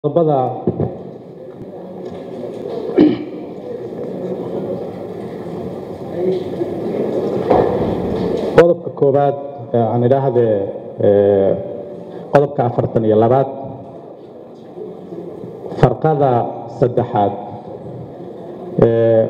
qodobada qodobka koowaad ee aan idhaahdee ee, qodobka afartan iyo labaad farqada saddexaad ee,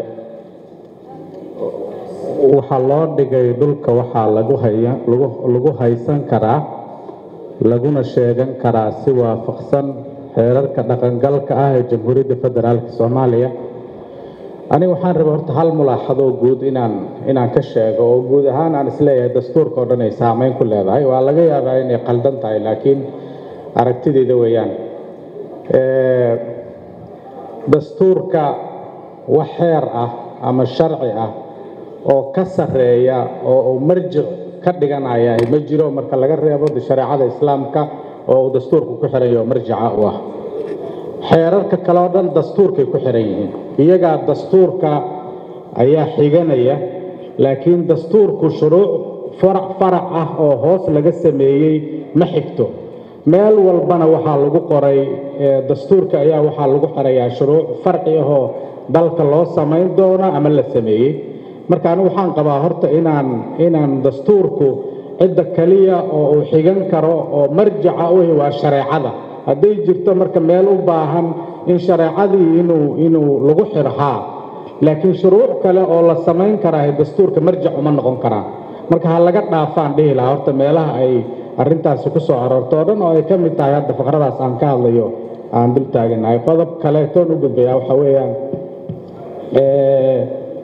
waxaa loo dhigay dhulka waxaa lagu haya lagu lagu haysan karaa laguna sheegan karaa si waafaqsan xeerarka dhaqangalka ah ee jamhuuriyadda federaalka soomaaliya aniga waxaan rabay horta hal mulaaxado guud inaan inaan ka sheego oo guud ahaan aan isleeyahay dastuurka oo dhan ay saameyn ku leedahay waa laga yaabaa inay qaldan tahay laakiin aragtidayda weeyaan Ee, dastuurka wax xeer ah ama sharci ah oo ka sarreeya oo uu marjic ka dhiganaya ma jiro marka laga reebo shareecada islaamka oo uu dastuurku ku xiran yahay oo marjica u ah xeerarka kale oo dhan dastuurkay ku xiran yihiin iyagaa dastuurka ayaa xiganaya laakiin dastuurku shuruuc farac farac ah oo hoos laga sameeyey ma xigto meel walbana waxaa lagu qoray ee, dastuurka ayaa waxaa lagu xirayaa shuruuc farci ahoo dalka loo samayn doono ama la sameeyey marka anigu waxaan qabaa horta inaan inaan dastuurku cidda kaliya oo uu xigan karo oo marjaca u yahay waa shareecada hadday jirto marka meel u baahan in shareecadii inuu inuu lagu xiro haa laakiin shuruuc kale oo la samayn karaa dastuurka marjac uma noqon karaan marka ha laga dhaafaan dhihi lahaa horta meelaha ay arrintaasi ku soo aroorto oo dhan oo ay ka mid tahay hadda faqradaas aan ka hadlayo aan dul taaganahay qodob kaleetoon u gudbayaa waxaa weeyaan ee,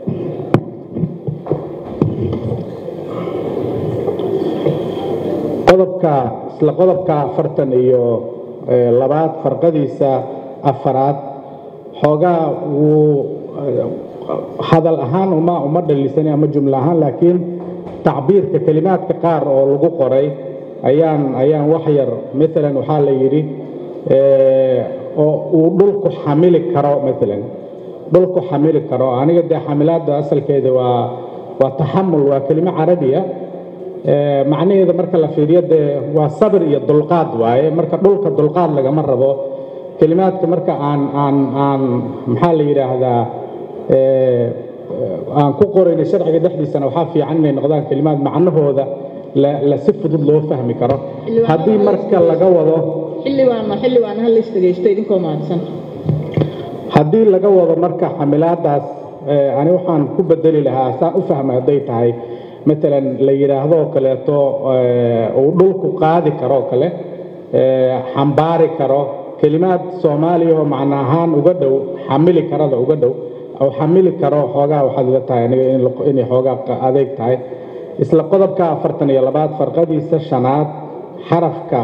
qodobka isla qodobka afartan iyo ee, labaad farqadiisa afaraad xoogaa wuu eh, hadal ahaan uma uma dhalisanay ama jumlo ahaan laakiin tacbiirka kelimaadka qaar oo lagu qoray ayaan ayaan wax yar maalan waxaa la yidhi ee, oo uu dhulku xamili karo maalan dhulku xamili karo aniga dee xamilaadda asalkeeda waa waa taxamul waa kelimo carabiya Ee, macnaheeda marka la fiiriyo dee waa sabir iyo dulqaad waaye marka dhulka dulqaad lagama rabo kelimaadka marka aan aan aan maxaa la yidhaahdaa ee, aan ku qorayna sharciga dhexdiisana waxaa fiican inay noqdaan kelimaad macnahooda la, la si fudud loo fahmi karo Xildhibaan haddii marka laga wado xildhibaan xildhibaan hal is dhegeysto idinkoo mahadsan haddii laga wado marka xamilaadaas ee, ani waxaan ku bedeli lahaa saan u fahmay hadday tahay matalan la yidhaahdo oo kaleeto ee, uu dhulku qaadi karo oo kale ee, xambaari karo kelimaad soomaaliya oo macno ahaan uga dhow xamili karada uga dhow oo xamili karo xoogaa waxaad ila tahay aniga in la- inay xoogaa qa- adeeg tahay isla qodobka afartan iyo labaad farqadiisa shanaad xarafka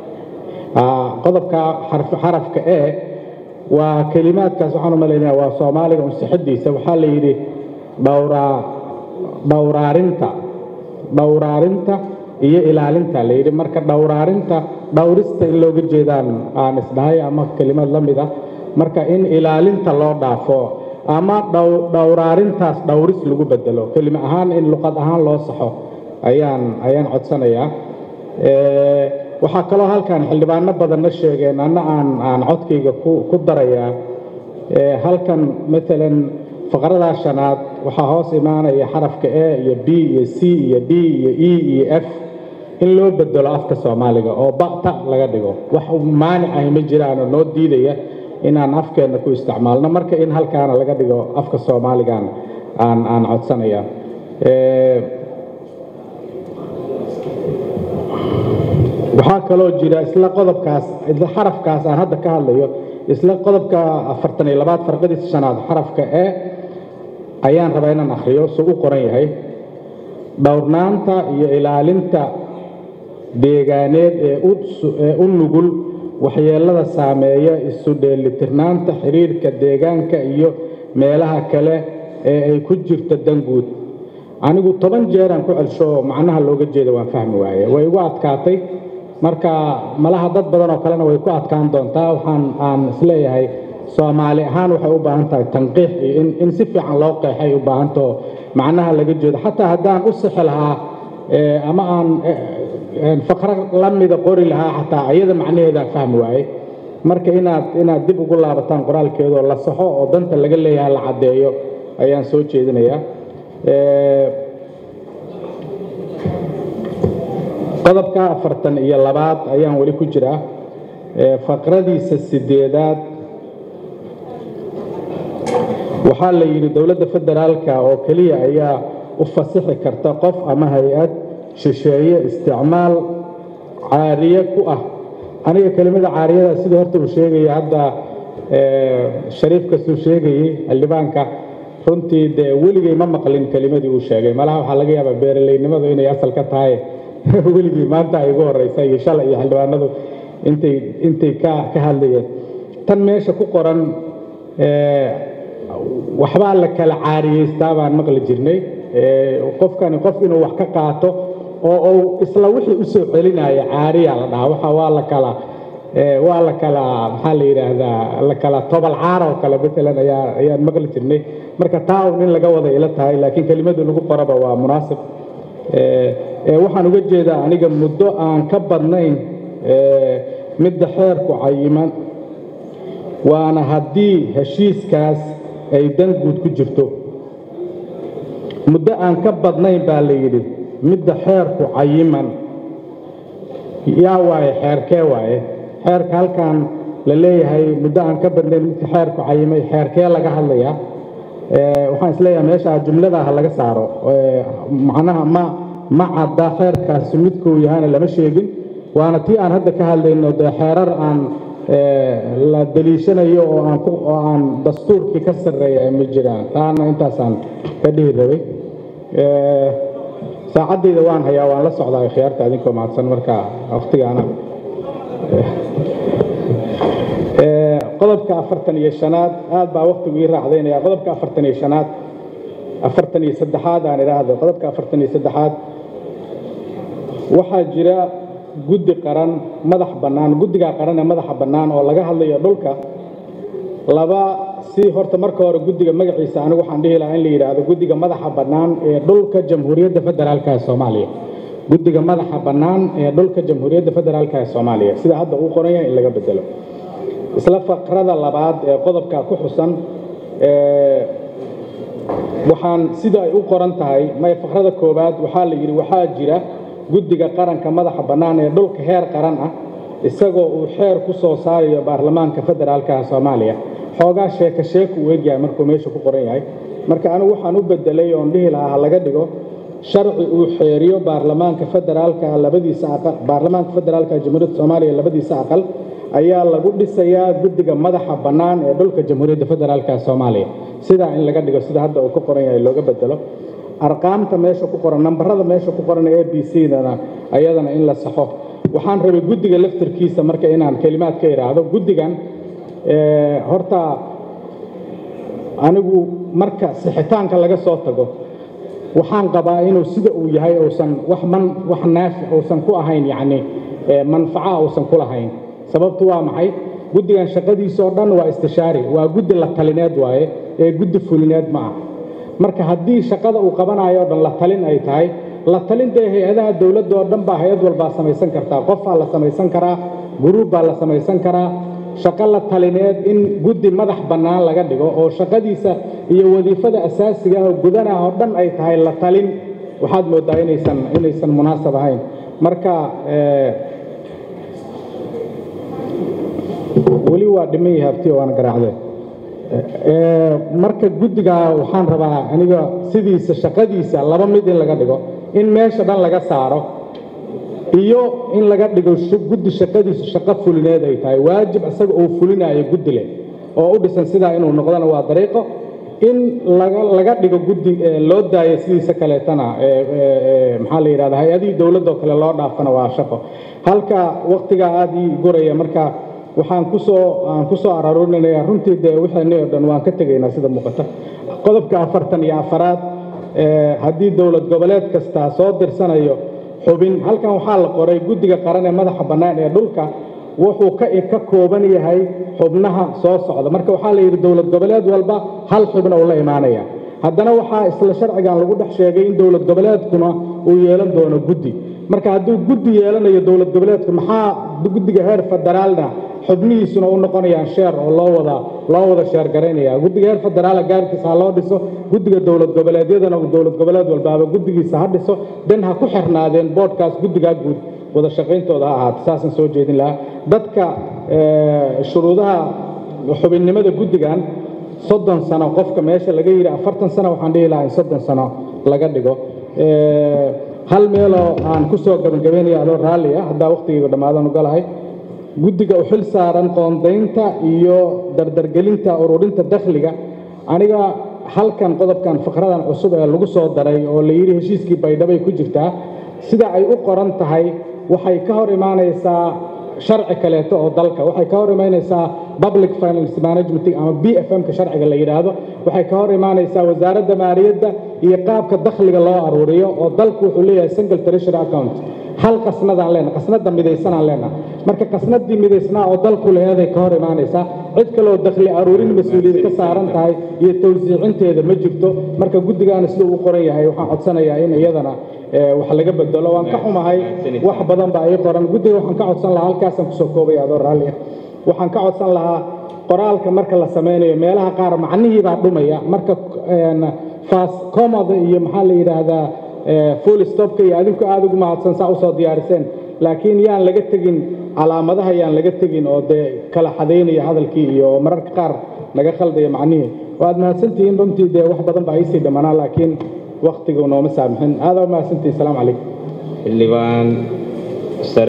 Ah, qodobka xarf- xarafka e waa kelimaadkaas waxaan u malaynaya waa soomaaliga unsixadiisa waxaa la yidhi dhowraa dhowraarinta dhowraarinta iyo ilaalinta la yidhi marka dhowraarinta dhowrista in looga jeedaan aan isdhahay ama kelimad la mid ah marka in ilaalinta loo dhaafo ama dhow- dhowraarintaas dhowris lagu bedelo kelima ahaan in luqad ahaan loo saxo ayaan ayaan codsanayaa Ee, waxaa kaloo halkan xildhibaano badanna sheegeen anna aan aan codkayga ku ku darayaa ee, halkan maalan faqradaa shanaad waxaa hoos imaanaya xarafka e iyo b iyo c iyo d iyo e iyo f in loo bedelo afka soomaaliga oo bata laga dhigo wax maanic ahi ma jiraan oo noo diidaya inaan afkeenna ku isticmaalno marka in halkaana laga dhigo afka soomaaligan aan aan codsanaya Ee, waxaa kaloo jira isla qodobkaas isla xarafkaas aan hadda ka hadlayo isla qodobka afartan iyo labaad farqadiisa shanaad xarafka e ayaan rabaa inaan akhriyo suu u qoran yahay dhowrnaanta iyo ilaalinta deegaaneed ee u su- ee u nugul waxyeelada saameeya isu dheelitirnaanta xiriirka deegaanka iyo meelaha kale ee ay ku jirto danguud anigu toban jeeraan ku celsho oo macnaha looga jeeda waan fahmi waaye way igu adkaatay marka malaha dad badan oo kalena way ku adkaan doontaa waxaan aan isleeyahay soomaali ahaan waxay u baahan tahay tanqiix iyo in, in si fiican loo qeexay u baahantaho macnaha laga jeedo xataa haddaan u sixi lahaa ee, ama aan faqro la mida qori lahaa xataa iyada macnaheedaan fahmi waaye marka inaad inaad dib ugu laabataan qoraalkeedoo la saxo oo danta laga leeyahay la caddeeyo ayaan soo jeedinayaa qodobka afartan iyo labaad ayaan weli ku jiraa faqradiisa sideedaad waxaa la yidhi dowladda federaalka oo keliya ayaa u fasixi karta qof ama hay-ad shisheeye isticmaal caariye ku ah aniga kelimada caariyada sidii horta uu sheegaya hadda shariif kastuu sheegayey xildhibaanka runtii dee weligay ma maqlin kelimadii uu sheegay malaha waxaa laga yaabaa beeraleynimadu inay asal ka tahay weligii maanta ay ugu horeysa iyo shalay iyo xildhibaanadu intay intay ka ka hadlayeen tan meesha ku qoran waxbaa la kala caariyeystaa baan maqli jirnay qofkani qof inuu wax ka qaato oo uu isla wixii usoo celinaya caariya la dhahaa waxa waa la kala waa la kala maxaa la yidhaahdaa la kala tobal caar oo kale matalan ayaa ayaan maqli jirnay marka taa un in laga wada ila tahay laakiin kelimadu lagu qoraba waa munaasib waxaan uga jeedaa aniga muddo aan ka badnayn midda xeerku cayiman waana haddii heshiiskaas ay dan guud ku jirto muddo aan ka badnayn baa la yidhi midda xeerku cayiman yaa waaye xeerkee waaye xeerka halkan la leeyahay muddo aan ka badnayn midka xeerku cayimay xeerkee laga hadlayaa waxaan isleeyahay meesha jumladaha laga saaro macnaha ma ma cadda xeerkaasi midkuu yahana lama sheegin waana tii aan hadda ka hadlayno dee xeerar aan la daliishanayo oo aan oo aan dastuurkii ka sarreeya ma jiraan taana intaasaan ka dhihi rabay saacaddayda waan hayaa waan la socdaa khiyaarta adinkoo mahadsan marka wakhtigaana qodobka afartan iyo shanaad aad baa wakhtigu ii raacdaynaya qodobka afartan iyo shanaad afartan iyo saddexaad aan idhaahdo qodobka afartan iyo saddexaad waxaa jira guddi qaran madax bannaan guddigaa qaran ee madaxa bannaan oo laga hadlayo dhulka laba si horta marka hore guddiga magaciisa anigu waxaan dhihi lahaa in la yidhaahdo guddiga madaxa bannaan ee dhulka jamhuuriyadda federaalka ee soomaaliya guddiga madaxa bannaan ee dhulka jamhuuriyadda federaalka ee soomaaliya sida hadda uu qoran yahay in laga bedelo isla faqrada labaad ee qodobka ku xusan waxaan sida ay u qoran tahay may faqrada koowaad waxaa la yidhi waxaa jira guddiga qaranka madaxa bannaan ee dhulka heer qaran ah isagoo uu xeer ku soo saarayo baarlamaanka federaalka soomaaliya xoogaa sheeko sheeku u egyahay markuu meesha ku qoran yahay marka anigu waxaan u bedelay oon dhihi lahaa ha laga dhigo sharci uu xeeriyo baarlamaanka federaalka labadiisa aqal baarlamaanka federaalka jamhuuriyadda soomaaliya labadiisa aqal ayaa lagu dhisayaa guddiga madaxa bannaan ee dhulka jamhuuriyadda federaalka soomaaliya sidaa in laga dhigo sida hadda uu ku qoran yahay looga bedelo arqaamta meesha ku qoran nambarada meesha ku qoran a b c dana ayadana in la saxo waxaan rabay guddiga laftarkiisa marka inaan kelimaad ka idhaahdo guddigan horta anigu marka sixitaanka laga soo tago waxaan qabaa inuu sida uu yahay uusan wax man wax naafi uusan ku ahayn yacni manfaca uusan ku lahayn sababtu waa maxay guddigan shaqadiisoo dhan waa istishaari waa guddi la talineed waaye ee guddi fulineed ma ah marka haddii shaqada uu qabanayo o dhan la talin ay tahay la talintee hay-adaha dowladda oo dhan baa hay-ad walbaa samaysan kartaa qofaa la samaysan karaa guruub baa la samaysan karaa shaqo la talineed in guddi madax bannaan laga dhigo oo shaqadiisa iyo wadiifada asaasiga ah oo gudanah oo dhan ay tahay la talin waxaad mooddaa inaysan inaysan munaasab ahayn marka weli waa dhiman yahay abti waana garaacdee marka guddiga waxaan rabaa aniga sidiisa shaqadiisa laba mid in laga dhigo in meesha dhan laga saaro iyo in laga dhigo guddi shaqadiisu shaqo fulineed ay tahay waajib isaga uu fulinayo guddi leh oo u dhisan sidaa inuu noqdana waa dariiqo in laga dhigo guddi loo daayo sidiisa kaleetana maxaa la yidhahda hay-adihii dowladoo kale loo dhaafana waa shaqo halka waktigaa aada ii guraya marka waxaan kusoo aan ku soo araarurinaya runtii dee wixeenii oo dhan waan ka tegaynaa sida muuqata qodobka afartan iyo afaraad haddii dowlad goboleed kasta soo dirsanayo xubin halkan waxaa la qoray guddiga qaran ee madaxa bannaan ee dhulka wuxuu ka ka kooban yahay xubnaha soo socda marka waxaa la yidhi dowlad goboleed walba hal xubna uu la imaanaya haddana waxaa isla sharcigan lagu dhex sheegay in dowlad goboleedkuna uu yeelan doono guddi marka hadduu guddi yeelanayo dowlad goboleedku maxaa guddiga heer federaalna xubnihiisuna u noqonayaan sheer oo loo wada loo wada sheer garaynaya guddiga heer federaala gaarkiisa ha loo dhiso guddiga dowlad goboleedyadana dowlad goboleed walbaaba guddigiisa ha dhiso dan ha ku xirnaadeen boodhkaas guddigaa guud wada shaqayntooda ha ahaato saasaan soo jeedin lahaa dadka shuruudaha xubinnimada guddigan soddon sano qofka meesha laga yidhi afartan sano waxaan dhihi lahaa in soddon sano laga dhigo hal meeloo aan ku soo gabagabaynaya adoo raalli ah haddaa wakhtigayga dhammaadan ugalahay guddiga u xil saaran qoondaynta iyo dardargelinta ururinta dakhliga aniga halkan qodobkan fikradan cusub ee lagu soo daray oo la yidhi heshiiskii baydhabay ku jirtaa sida ay u qoran tahay waxay ka hor imaanaysaa sharci kaleeto oo dalka waxay ka hor imaanaysaa public finance management ama b f m ka sharciga la yidhaahdo waxay ka hor imaanaysaa wasaaradda maaliyadda iyo qaabka dakhliga loo aruuriyo oo dalku wuxuu leeyahay single treasury account hal qasnadaan leenahay qasnada midaysanaan leenahay marka qasnadii midaysnaa oo dalku laheeday ka hor imaanaysaa cid kaloo dakhli aruurin mas-uuliyad ka saaran tahay iyo tawsiicinteeda ma jirto marka guddigaana siduu u qoran yahay waxaan codsanayaa in iyadana wax laga bedelo waan ka xumahay wax badan baa ii qoran guddiga waxaan ka codsan lahaa halkaasaan kusoo koobaya adoo raalli ah waxaan ka codsan lahaa qoraalka marka la sameynayo meelaha qaar macnihii baa dhumaya marka fas comoda iyo maxaa la yidhaahdaa full stopka iyo adinku aada ugu mahadsan saa usoo diyaariseen laakiin yaan laga tegin calaamadaha yaan laga tegin oo dee kala xadaynaya hadalkii iyo mararka qaar naga khaldaya macnihii waad mahadsantihiin runtii dee wax badan baa iisii dhammanaa laakiin waktigu nooma saamixin aada u mahadsantihin asalaamu calaykum xildhibaan